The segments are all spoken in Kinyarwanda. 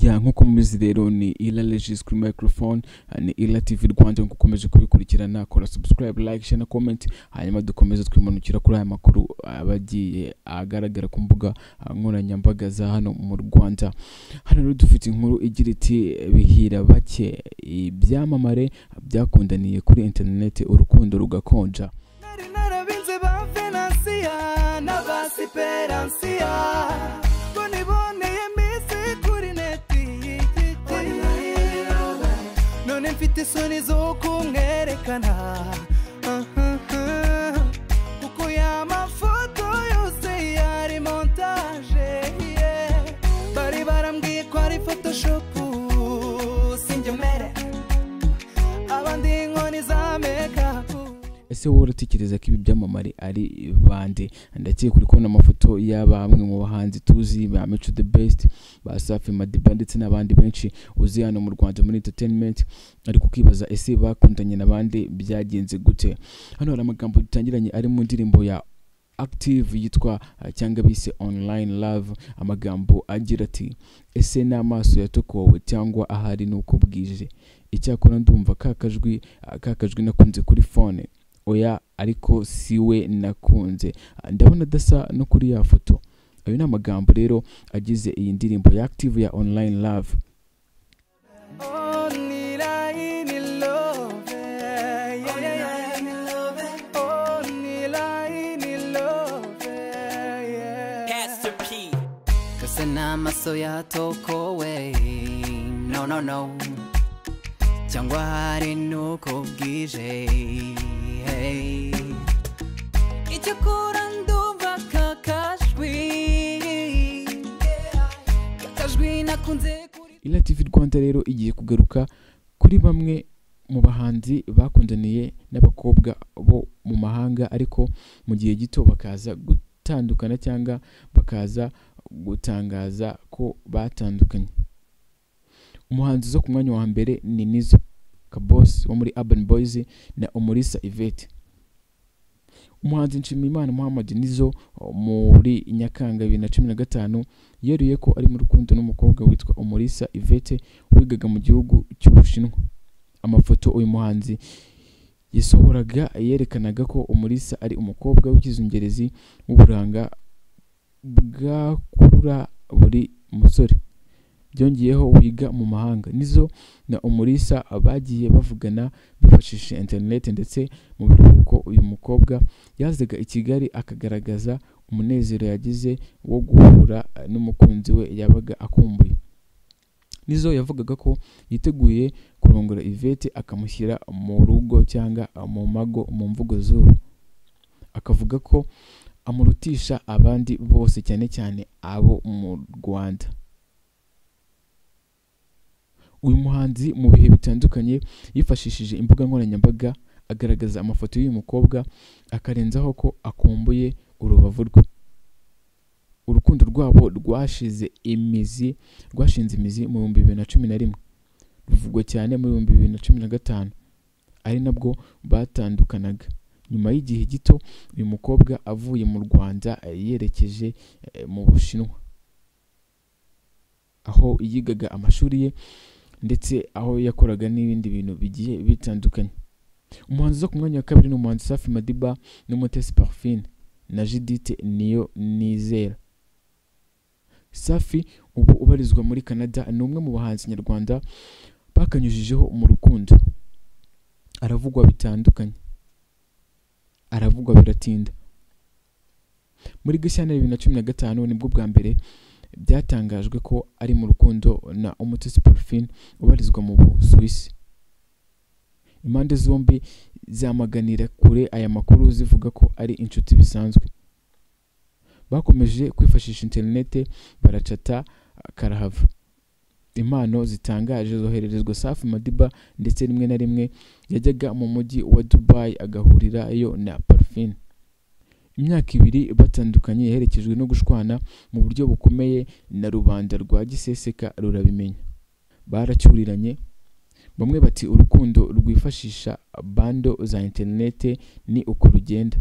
ya nk'uko mubizi rero ni ila regis kuri microphone eh, ni ila tv rwanda ngo ukomeje kubikurikirana kora subscribe like share na comment hanyuma dukomeze twimanukira kuri aya makuru aba agiye agaragara ku mbuga eh, nkoranyambaga za hano mu rwanda hano rero dufite inkuru igira iti bihira bake ibyamamare byakundaniye kuri interineti urukundo rugakonja nari narabinze ba venansiya n'abasiperansiya ko niboneye minsi kuri neti y'igiti none mfite isoni zo kumwerekana Ahaha. kuko ya mafoto yose yari montaje yeah. bari barambwiye ko ari photoshopu sinjye mbere abandi inkoni za mekapu ese wowe uratekereza ko ibi byamamare ari bande ndakeka uri kubona amafoto y'aba bamwe mu bahanzi tuzi ba mico the best ba safi madiba ndetse n'abandi benshi uzi hano mu rwanda muri entertainment ariko ukibaza ese bakundanye n'abandi byagenze gute hano hari amagambo dutangiranye ari mu ndirimbo ya active yitwa eh, cyangwa bise online love amagambo agira ati ese n'amaso yatokowe cyangwa ahari nuko bwije icyakora ndumva ka kajwi ah, ka kajwi nakunze kuri fone oya ariko si we nakunze Ah, ndabona adasa no kuri ya foto ayo ni amagambo rero agize iyi ndirimbo ya active ya online love Pastor P. Cause n'amaso yatokowe no no no cyangwa hari nuko bwije hey. icyakora ndumva kakajwi kakajwi nakunze kuri ila tv rwanda rero igiye kugaruka kuri bamwe mu bahanzi bakundaniye n'abakobwa bo mu mahanga ariko mu gihe gito bakaza gutandukana cyangwa bakaza gutangaza ko batandukanye umuhanzi zo ku mwanya wa mbere ni nizo kabos wo muri urban boys na umulisa yvette umuhanzi nshimiyimana muhammad nizo muri nyakanga bibiri na cumi na gatanu yeruye ko ari mu rukundo n'umukobwa witwa umulisa yvette wigaga mu gihugu cy'ubushinwa amafoto uyu muhanzi yasohoraga yerekanaga ko umulisa ari umukobwa w'icyizungerezi w'uburanga bwakurura buri musore byongeyeho wiga mu mahanga nizo na umulisa bagiye bavugana bifashishije interineti ndetse mu biruhuko uyu mukobwa yazaga i kigali akagaragaza umunezero yagize wo guhura n'umukunzi we yabaga akumbuye nizo yavugaga ko yiteguye kurongora ivete akamushyira mu rugo cyangwa mu mago mu mvugo z'ubu akavuga ko amurutisha abandi bose cyane cyane abo mu rwanda uyu muhanzi mu bihe bitandukanye yifashishije imbuga nkoranyambaga agaragaza amafoto y'uyu mukobwa akarenzaho ko akumbuye urubavu rwe urukundo rwabo rwashize imizi rwashinze imizi mu bihumbi bibiri na cumi na rimwe ruvugwa cyane mu bihumbi bibiri na cumi na gatanu ari nabwo batandukanaga nyuma y'igihe gito uyu mukobwa avuye mu rwanda eh, yerekeje eh, mu bushinwa aho yigaga amashuri ye ndetse aho yakoraga n'ibindi bintu bigiye bitandukanye umuhanzi zo ku mwanya wa kabiri ni umuhanzi safi madiba n'umutesi parfine na judite niyo nizera safi ubu ubarizwa muri canada ni umwe mu bahanzi nyarwanda bakanyujijeho mu rukundo aravugwa bitandukanye aravugwa biratinda muri gashyantare bibiri na cumi na gatanu nibwo bwa mbere byatangajwe ko ari mu rukundo na umutesi parfine ubarizwa mu busuwisi impande zombi zamaganira kure aya makuru zivuga ko ari inshuti bisanzwe bakomeje kwifashisha interinete baracata karahava impano zitangaje zohererezwa safi madiba ndetse rimwe na rimwe yajyaga mu mujyi wa dubai agahurirayo na parfine imyaka ibiri batandukanye yaherekejwe no gushwana mu buryo bukomeye na rubanda rwa giseseka rurabimenya baracyuriranye bamwe bati urukundo rwifashisha bando za interinete ni uko rugenda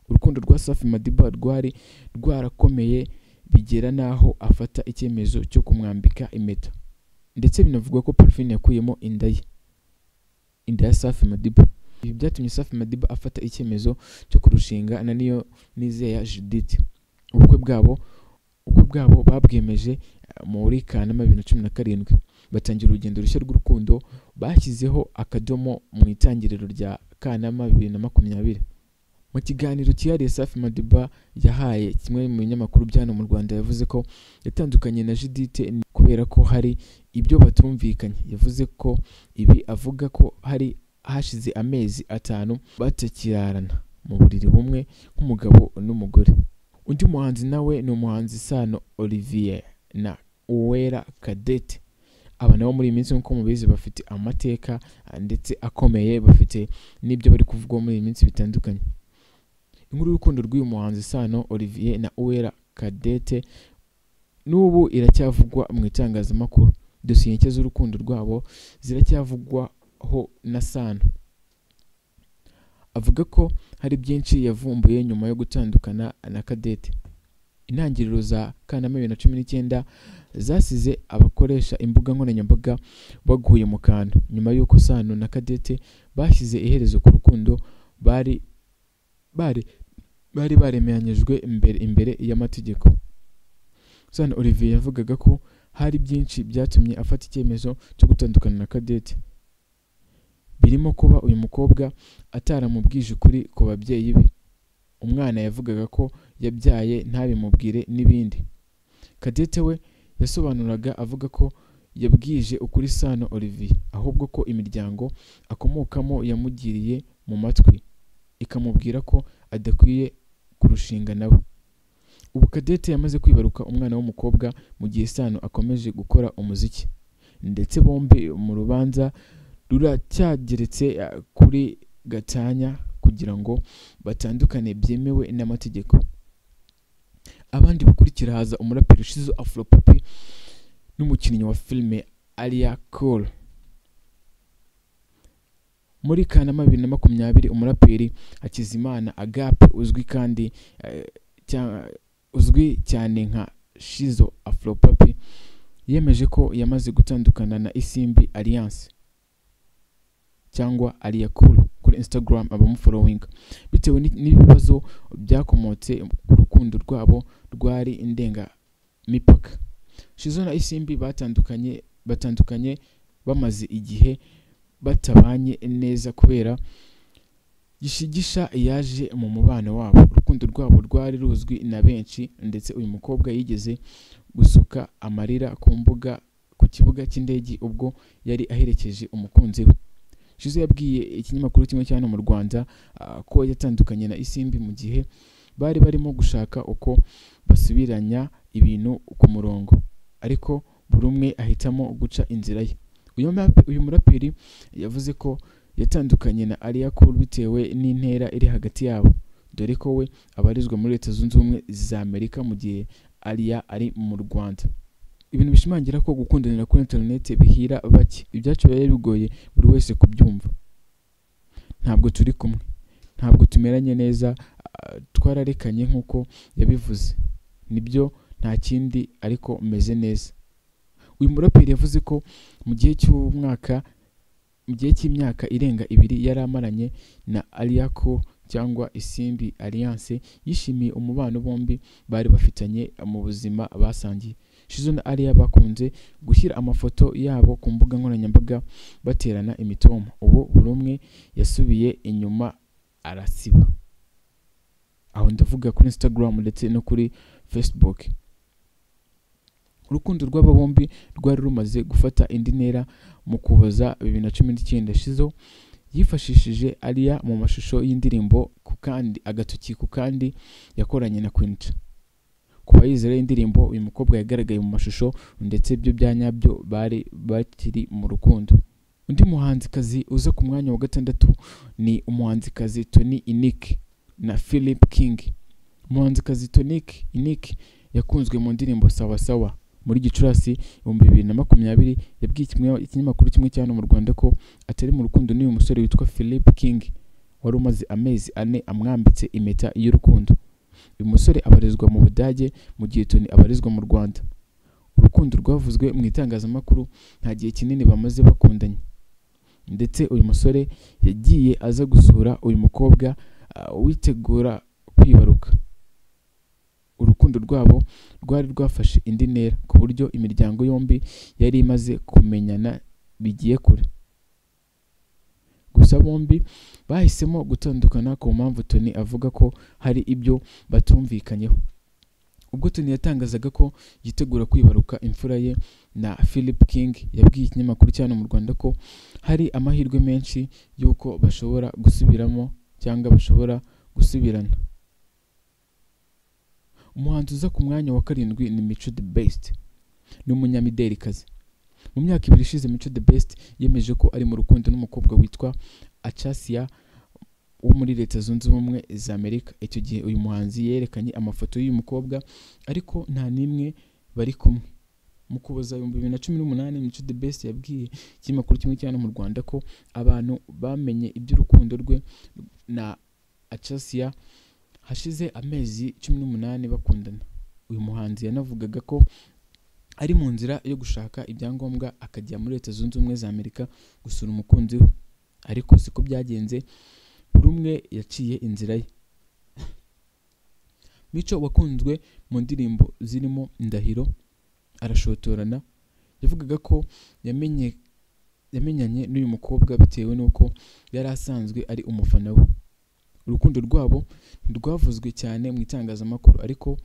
urukundo rwa safi madiba rwari rwarakomeye bigera n'aho afata icyemezo cyo kumwambika impeta ndetse binavugwa ko parfine yakuyemo inda ye inda ya safi madiba ibi byatumye safi madiba afata icyemezo cyo kurushinga na niyo nizeya judith ubukwe bwabo ubukwe bwabo babwemeje eh, muri kanama bibiri na cumi na karindwi batangira urugendo rushya rw'urukundo bashyizeho akadomo mu itangiriro rya kanama bibiri na makumyabiri mu kiganiro cyihariye safi madiba yahaye kimwe mu binyamakuru bya hano mu rwanda yavuze ko yatandukanye na judite kubera ko hari ibyo batumvikanye yavuze ko ibi avuga ko hari hashize amezi atanu batakirarana mu buriri bumwe nk'umugabo n'umugore undi muhanzi nawe ni umuhanzi sano olivier na uwera kadete aba nabo muri iyi minsi nk'uko mubizi bafite amateka ah, ndetse akomeye bafite n'ibyo bari kuvugwa muri iyi minsi bitandukanye inkuru y'urukundo rw'uyu muhanzi sano olivier na uwera kadete n'ubu iracyavugwa mu itangazamakuru dosiye nshya z'urukundo rwabo ziracyavugwaho na sano avuga ko hari byinshi yavumbuye nyuma yo gutandukana na kadete intangiriro za kanama bibiri na cumi n'icyenda zasize abakoresha imbuga nkoranyambaga baguye mu kantu nyuma y'uko sano na kadete bashyize iherezo ku rukundo bari bari bari baremeranyijwe imbere, imbere y'amategeko sano olivier yavugaga ko hari byinshi byatumye afata icyemezo cyo gutandukana na kadete birimo kuba uyu mukobwa ataramubwije ukuri ku babyeyi be umwana yavugaga ko yabyaye ntabimubwire n'ibindi kadete we yasobanuraga avuga ko yabwije ukuri sano olivier ahubwo ko imiryango akomokamo yamugiriye mu matwi ikamubwira ko adakwiye kurushinga nawe ubu kadete yamaze kwibaruka umwana w'umukobwa mu gihe sano akomeje gukora umuziki ndetse bombi mu rubanza ruracyageretse eh, kuri gatanya kugira ngo batandukane byemewe n'amategeko abandi bakurikira haza umuraperi shizo afropapi n'umukinnyi wa filime alia cole muri kanama bibiri na makumyabiri umuraperi hakizimana agape uzwi kandi eh, cya- uzwi cyane nka shizo afropapi yemeje ko yamaze gutandukana na isimbi alliance cyangwa aliyakuru kuri instagram abamufollowing bitewe ni- n'ibibazo byakomotse ku rukundo rwabo rwari indengamipaka shizo na isimbi batandukanye batandukanye bamaze igihe batabanye neza kubera gishigisha yaje mu mubano wabo urukundo rwabo rwari ruzwi na benshi ndetse uyu mukobwa yigeze gusuka amarira ku mbuga ku kibuga cy'indege ubwo yari aherekeje umukunzi we Jose yabwiye ikinyamakuru kimwe cya hano mu Rwanda ah, ko yatandukanye na Isimbi mu gihe bari barimo gushaka uko basubiranya ibintu ku murongo ariko buri umwe ahitamo guca inzira ye uyu murape- uyu muraperi yavuze ko yatandukanye na Alia Cool bitewe n'intera iri hagati yabo dore ko we abarizwa muri leta zunze ubumwe za Amerika mu gihe Alia ari mu Rwanda ibintu bishimangira ko gukundanira kuri internet bihira bake ibyacu biba bigoye buri wese kubyumva ntabwo turi kumwe ntabwo tumeranye neza ah, twararekanye nk'uko yabivuze nibyo nta kindi ariko meze neza uyu muraperi yavuze ko mu gihe cy'umwaka mu gihe cy'imyaka irenga ibiri yari amaranye na Aliako cyangwa Isimbi Alliance yishimiye umubano bombi bari bafitanye mu buzima basangiye Shizo na Alia bakunze gushyira amafoto yabo ku mbuga nkoranyambaga baterana imitoma ubu buri umwe yasubiye inyuma arasiba aho ndavuga kuri instagram ndetse no kuri facebook urukundo rw'aba bombi rwari rumaze gufata indi ntera mu kuboza bibiri na cumi n'icyenda shizo yifashishije Alia mu mashusho y'indirimbo ku kandi agatoki ku kandi yakoranye na Queen ku bayizera indirimbo uyu mukobwa yagaragaye mu mashusho ndetse byo bya nyabyo bari bakiri mu rukundo undi muhanzikazi uza ku mwanya wa gatandatu ni umuhanzikazi Tony Inick na Philip King umuhanzikazi Tony Inick yakunzwe mu ndirimbo sawa sawa muri gicurasi ibihumbi bibiri na makumyabiri yabwiye kimwe- ikinyamakuru kimwe cya hano mu rwanda ko atari mu rukundo n'uyu musore witwa Philip King wari umaze amezi ane amwambitse impeta y'urukundo uyu musore abarizwa mu budage mu gihe toni abarizwa mu rwanda urukundo rwavuzwe mu itangazamakuru nta gihe kinini bamaze bakundanye ndetse uyu musore yagiye aza gusura uyu mukobwa ah, witegura kwibaruka urukundo rwabo rwari rwafashe indi ntera ku buryo imiryango yombi yari imaze kumenyana bigiye kure gusa bombi bahisemo gutandukana ku mpamvu toni avuga ko hari ibyo batumvikanyeho ubwo toni yatangazaga ko yitegura kwibaruka imfura ye na philip king yabwiye ikinyamakuru cyane mu rwanda ko hari amahirwe menshi y'uko bashobora gusubiramo cyangwa bashobora gusubirana umuhanzi uza ku mwanya wa karindwi ni mico the best ni umunyamidelikazi mu myaka ibiri ishize mico the best yemeje ko ari mu rukundo n'umukobwa witwa acasia wo muri leta zunze ubumwe za amerika icyo gihe uyu muhanzi yerekanye amafoto y'uyu mukobwa ariko nta n'imwe bari kumwe mu kuboza ibihumbi bibiri na cumi n'umunani mico the best yabwiye ikinyamakuru kimwe cyane mu rwanda ko abantu bamenye iby'urukundo rwe na acasia hashize amezi cumi n'umunani bakundana uyu muhanzi yanavugaga ko ari mu nzira yo gushaka ibyangombwa akajya muri leta zunze ubumwe za amerika gusura umukunzi we ariko siko byagenze buri umwe yaciye inzira ye mico wakunzwe mu ndirimbo zirimo ndahiro arashotorana yavugaga ko yamenye yamenyanye n'uyu mukobwa bitewe n'uko yari asanzwe ari umufana we urukundo rwabo ntirwavuzwe cyane mu itangazamakuru ariko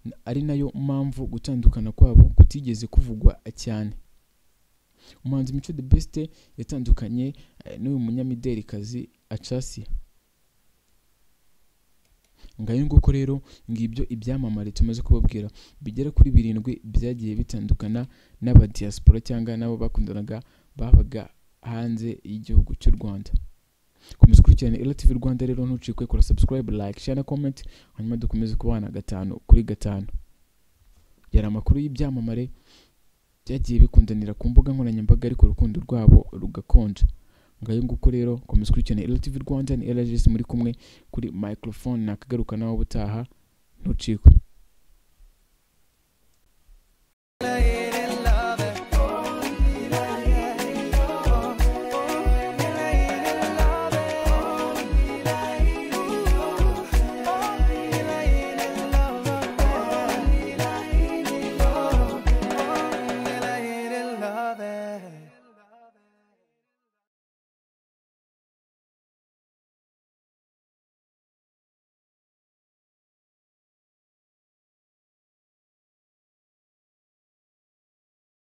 n- ari nayo mpamvu gutandukana kwabo kutigeze kuvugwa cyane umuhanzi mico the best yatandukanye eh, n'uyu munyamidelikazi acasia ngayo nguko rero ngibyo ibyamamare tumaze kubabwira bigera kuri birindwi byagiye bitandukana n'abadiyasipora cyangwa n'abo bakundanaga babaga hanze y'igihugu cy'u rwanda komeza ukurikirane RTV Rwanda rero ntucikwe kora subscribe like share na comment hanyuma dukomeze kubana gatanu kuri gatanu yari amakuru y'ibyamamare byagiye bikundanira ku mbuga nkoranyambaga ariko urukundo rwabo rugakonja ngayo nguko rero komeza ukurikirane RTV Rwanda ni LGS muri kumwe kuri microphone nakagaruka nawe ubutaha ntucikwe